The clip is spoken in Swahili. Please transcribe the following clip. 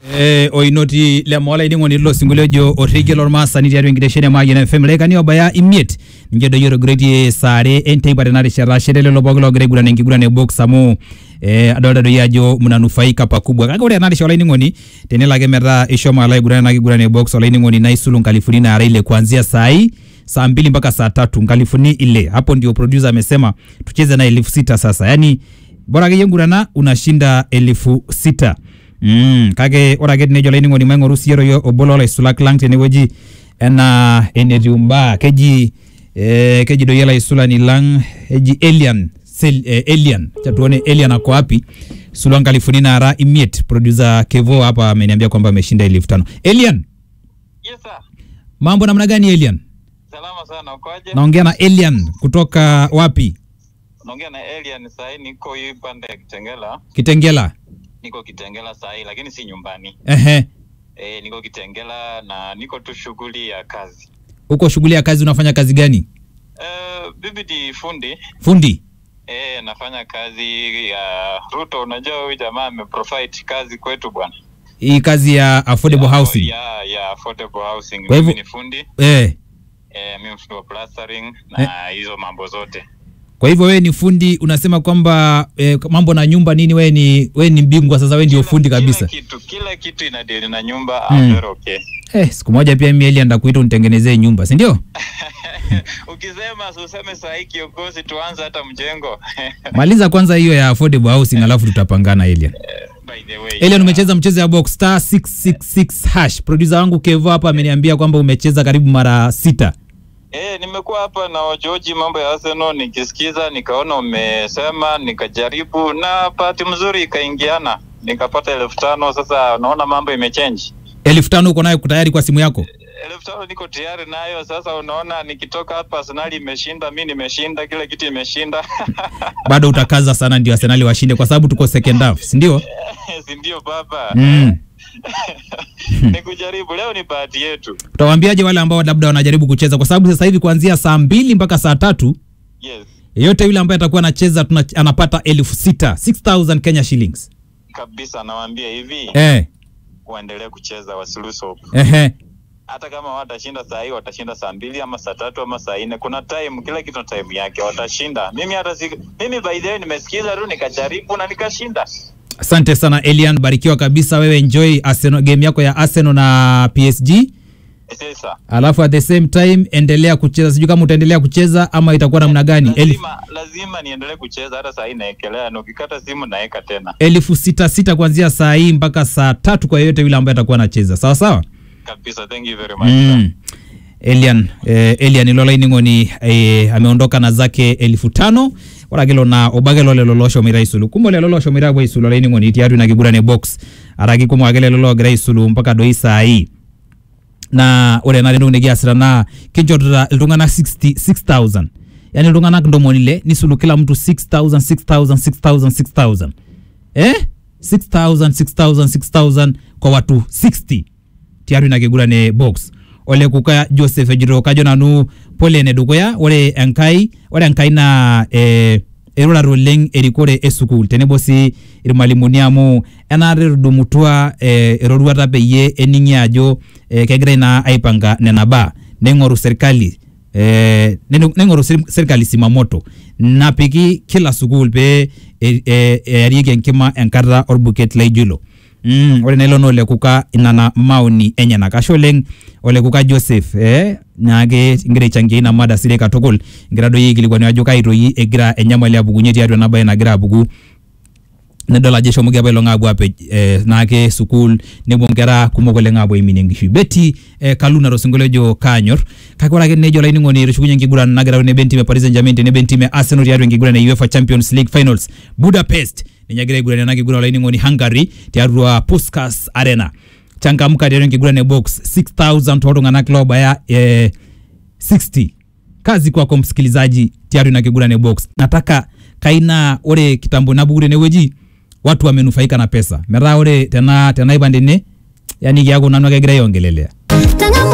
Eh, oinoti lemola ining'oni lilo sinkolio ojo orregie lormaasani tiatua enkitesheni e Mayian FM ilaikani obaya imiet ninche doyio etogiroitie saa are enteipa tena rishata shere lelo pooki loogira aiguran enkiguran e box amu eh, adolta doi ajo mnanufaika pakubwa kake ore ena rishata olainining'oni tenelo ake metaa ishomo alo aiguran ena kiguran e box olainining'oni naa isulu nkalifuni naara ile kuanzia saa hii saa mbili mpaka saa tatu nkalifuni ile hapo ndio producer amesema tucheze na elfu sita sasa yani bora akeyie ngurana unashinda elfu sita Mm, kake ore ake tenejo olainining'oni maing'oru siiyie royio obo loolaisulak lang tenewueji enaa enetiu mbaa keji eh, keji doi olaisulani lang eji Elian Sel, eh, Elian Acha tuone Elian ako wapi sulua nkalifuni naara imiet producer Kevo hapa ameniambia kwamba ameshinda elfu tano Elian Yes sir. mambo namna gani Elian Salama sana ukoje? naongea na Elian kutoka wapi Naongea na Elian sahi niko hii pande ya Kitengela. Kitengela Niko Kitengela sahi lakini si nyumbani. ehe Eh, niko Kitengela na niko tu shughuli ya kazi. uko shughuli ya kazi unafanya kazi gani Eh, bibi ni fundi. fundi Eh, nafanya kazi ya Ruto. Unajua huyu jamaa ameprovide kazi kwetu bwana. hii kazi ya affordable Ya- housing Ya ya affordable housing. Kwa hivyo- Mimi ni fundi. eh Eh, mimi fundi wa plastering na hizo mambo zote. Kwa hivyo wewe ni fundi, unasema kwamba eh, mambo na nyumba nini, wewe ni wewe ni bingwa sasa, wewe ndio Kila- fundi kabisa. Kila kitu, kila kitu inadili na nyumba. Mm. I'm very okay. Eh, siku moja pia mimi Eli ndakuita unitengenezee nyumba, si ndio? Ukisema useme saa hii kiongozi, tuanze hata mjengo. Maliza kwanza hiyo ya affordable housing alafu tutapangana Elian. By the way, Elian, umecheza mchezo ya box star 666 hash. Producer wangu Kevo hapa ameniambia kwamba umecheza karibu mara sita. Eh, nimekuwa hapa na wajoji mambo ya Arsenal nikisikiza, nikaona umesema, nikajaribu na bahati mzuri ikaingiana, nikapata elfu tano. Sasa naona mambo imechange. elfu tano uko nayo tayari kwa simu yako? elfu tano niko tayari nayo. Sasa unaona, nikitoka hapa Arsenal imeshinda, mi nimeshinda, kila kitu imeshinda Bado utakaza sana ndio Arsenal washinde kwa sababu tuko second half, si ndio? si ndio baba? Mm. ni kujaribu, leo ni bahati yetu. Utawaambiaje wale ambao labda wanajaribu kucheza kwa sababu sasa hivi kuanzia saa mbili mpaka saa tatu Yes, yeyote yule ambaye atakuwa anacheza tuna- anapata elfu sita 6000 Kenya shillings. kabisa, nawaambia hivi Eh, waendelee kucheza, wasiluso ehe. hata kama watashinda saa hii watashinda saa mbili ama saa tatu ama saa nne kuna time kila kitu na time yake watashinda mimi hata si mimi by the way nimesikiza tu nikajaribu na nikashinda Asante sana Elian, barikiwa kabisa wewe, enjoy Arsenal, game yako ya Arsenal na PSG, sasa alafu at the same time endelea kucheza. Sijui kama utaendelea kucheza ama itakuwa namna gani. Elfu, lazima lazima niendelee kucheza hata saa hii naekelea na ukikata simu naeka tena elfu sita sita kuanzia saa hii mpaka saa tatu kwa yeyote yule ambaye atakuwa anacheza, sawa sawa. kabisa thank you very much Mm. Elian eh, Elian ilola ining'oni eh, ameondoka na zake elfu tano oragelo na obagelo lelo loshomira isulu kumo lelo loshomira bwa isulu ola ining'oni tiatu na kigurane box araki kumo ake lelo logira isulu mpaka doi saa hii na ore ena entoki nikiasita naa kinchorita iltung'anak 60 6000 yani iltung'anak ntomoni ile nisulu kila mtu 6000 6000 6000 6000 eh 6000 6000 6000 kwa watu 60 tiatu ina kigurane box ole kuka joseph ejito kajo nanu pole ene dukuya ore enkai ore enkai naa eh, erurare oleng erikore esukul tenebo sii irmalimuni amu enaata etudumutua eh, eroruata peyie ening'i ajo eh, kegirai naa aipanga nena baa neing'oru serkali eh, neno- neing'oru ser- serkali simamoto napiki kila sukul pee e- e- earieki enkima enkata orbuket laijo ilo Mm, ore nailo naa olekuka nana maoni enyenak ashe oleng olekuka joseph eh, naake ingira aichangia ina mada sidai katukul ingira doi aikilikwanu ajo kai toi egira enyamali apukunye tiatua ena baye nagira apuku nidol ajo eshomoki apailong aapuo apej eh, naake sukuul nepuo nkera kumok oleng aapuo aiminie enkishui beti eh, kaluna tosinkolio ojo kaanyor kake ore ake nejo olainining'oni etushukunye enkiguran nagira tenebo entim e paris saint germain tenebo entim e arsenal tiatua enkiguran e uefa champions league finals budapest ninye egira aiguran ena kiguran olainining'oni hungary tiatua puskas arena changamka tiatua enkiguran e box 6000 tooltung'anak loobaya eh, 60 kazi kwako msikilizaji tiatua ina kiguran e box nataka kaina ore kitambo napuku tenewueji watu wamenufaika na pesa metaa ore tena tenaipand ene yani kiaku nanu ake egira aiongelelea Tang'amua